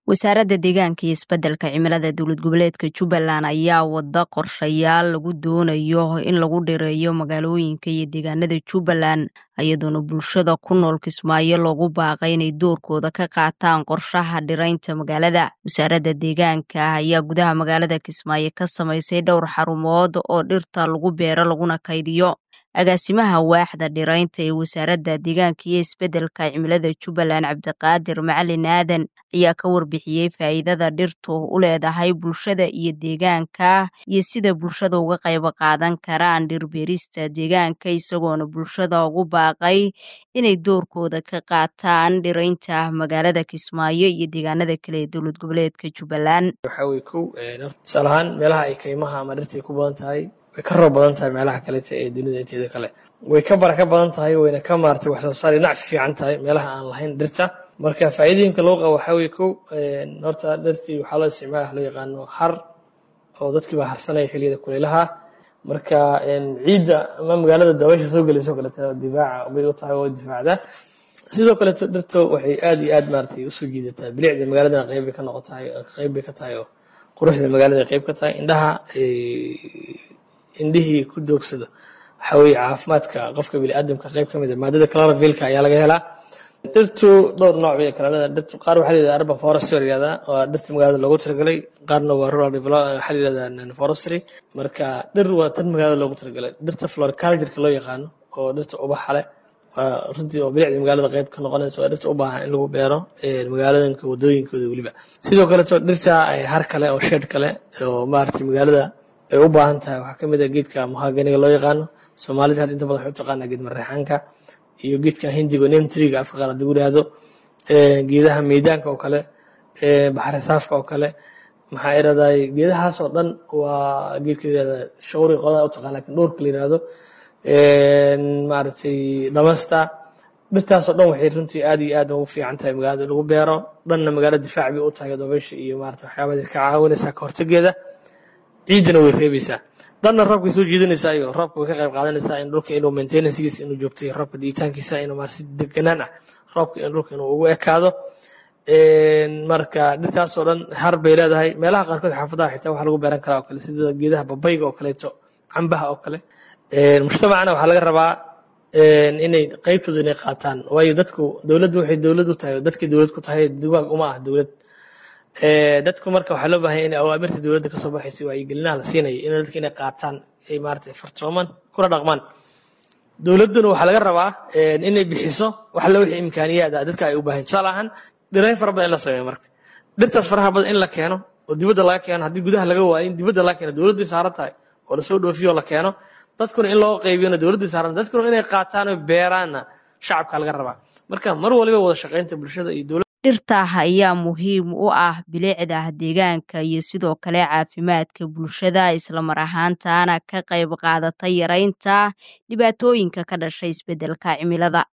wasaaradda deegaanka iyo isbeddelka cimilada dowlad goboleedka jubbaland ayaa wada qorshayaal lagu doonayo in lagu dhireeyo magaalooyinka iyo deegaanada jubbaland iyadoona bulshada ku nool kismaayo loogu baaqay inay doorkooda ka qaataan qorshaha dhiraynta magaalada wasaaradda deegaanka ayaa gudaha magaalada kismaayo ka samaysay dhowr xarumood oo dhirta lagu beero laguna kaydiyo agaasimaha waaxda dhiraynta ee wasaaradda deegaanka iyo isbeddelka cimilada jubbaland cabdiqaadir macalin aadan ayaa ka warbixiyey faa'iidada dhirtu u leedahay bulshada iyo deegaanka iyo sida bulshada uga qayb qaadan karaan dhirbeerista deegaanka isagoona bulshada ugu baaqay inay doorkooda ka qaataan dhiraynta magaalada kismaayo iyo deegaanada kale ee dowlad goboleedka jubbaland waxaweye kow tusaale ahaan meelaha ay kaymaha ama dhirta ay ku badan tahay way ka roob badan tahay meelaha kaleta ee dunida inteeda kale way ka baraka badan tahay wayna ka maartay wax soo saar nacfi fiican tahay meelaha aan lahayn dhirta marka faa'iidooyinka loo qabo waxaa weye kow horta dhirtii waxaa loo isticmaala loo yaqaano har oo dadkii baa harsanaya xilliyada kulaylaha marka ciidda ama magaalada dabaysha soo gelayso kaleeta difaaca bay u tahay oo difaacda sidoo kaleeto dhirta waxay aad iyo aad maaratay usoo jiidataa bilicda magaaladana qayb bay ka noqotahay qayb bay ka tahay oo quruxda magaalada qayb ka tahay indhaha indhihii ku doogsado waxaa weye caafimaadka qofka biniaadamka qayb ka mid a maadada clorovilka ayaa laga helaa dhirtu dhowr nooc bay kala leedahay dhirtu qaar waxaa layidhahda urban forestry yihahdaa waa dhirta magaalada loogu talagalay qaarna waa rural development waxaa layidhahdaa forestry marka dhir waa tan magaalada loogu talagalay dhirta floricultureka loo yaqaano oo dhirta ubaxa leh waa runtii oo bilicda magaalada qayb ka noqonaysa waa dhirta u baahan in lagu beero magaalooyinka wadooyinkooda weliba sidoo kaleto dhirta har kale oo shed kale oo maaragtay magaalada ay u baahan tahay waxaa kamid a geedka muhaganiga loo yaqaano soomaalida had inta badan waxay u taqaanaa geed mareexaanka iyo geedka hindigo nemtriga afka qaar haddii yidhaahdo geedaha meydaanka oo kale baxri saafka oo kale maxaa iraday geedahaas oo dhan waa geedka yirahda shawri qodaa u taqaan lakin dhowrka la yirahdo maaragtay dhamasta dhirtaas oo dhan waxay runtii aad iyo aad ugu fiican tahay magaalada lagu beero dhanna magaalo difaac bay u tahay dabaysha iyo maarata waxyaabaha ka caawinaysaa ka hortageeda ciiddana way reebaysaa dhanna roobkay soo jiidanaysaa iyo roobka way ka qayb qaadanaysaa in dhulka inuu maintenancegiisa inuu joogtay roobka diitaankiisa inuu maarata si deganaan ah roobka in dhulka inuu ugu ekaado marka dhirtaas oo dhan har bay leedahay meelaha qaarkood xaafadaha xitaa waxaa lagu beeran karaa oo kale sida geedaha babayga oo kaleeto cambaha oo kale mujtamacana waxaa laga rabaa inay qaybtooda inay qaataan waayo dadku dowladdu waxay dowlad u tahay dadkay dowlad ku tahay dugaag uma ah dowlad dadku marka waxaa loo baahanya in awaamirta dowladda kasoo baxaysa wacyigelinaha la siinaya in dadka inay qaataan ay maarata fartoomaan kuna dhaqmaan dowladduna waxaa laga rabaa inay bixiso wax la wixii imkaaniyaad ah dadka ay u baahan tusaale ahaan dhirayn fara badan in la sameeyo marka dhirtaas faraha badan in la keeno oo dibadda laga keeno haddii gudaha laga waayo in dibadda laga keeno dowladdu saaran tahay oo lasoo dhoofiyo oo la keeno dadkuna in loo qaybiyona dowladdu saaran dadkuna inay qaataan oo beeraanna shacabka laga rabaa marka mar waliba wada shaqaynta bulshada iyo dowladda dhirta ayaa muhiim u ah bilicda deegaanka iyo sidoo kale caafimaadka bulshada islamar ahaantaana ka qayb qaadata yaraynta dhibaatooyinka ka dhashay isbeddelka cimilada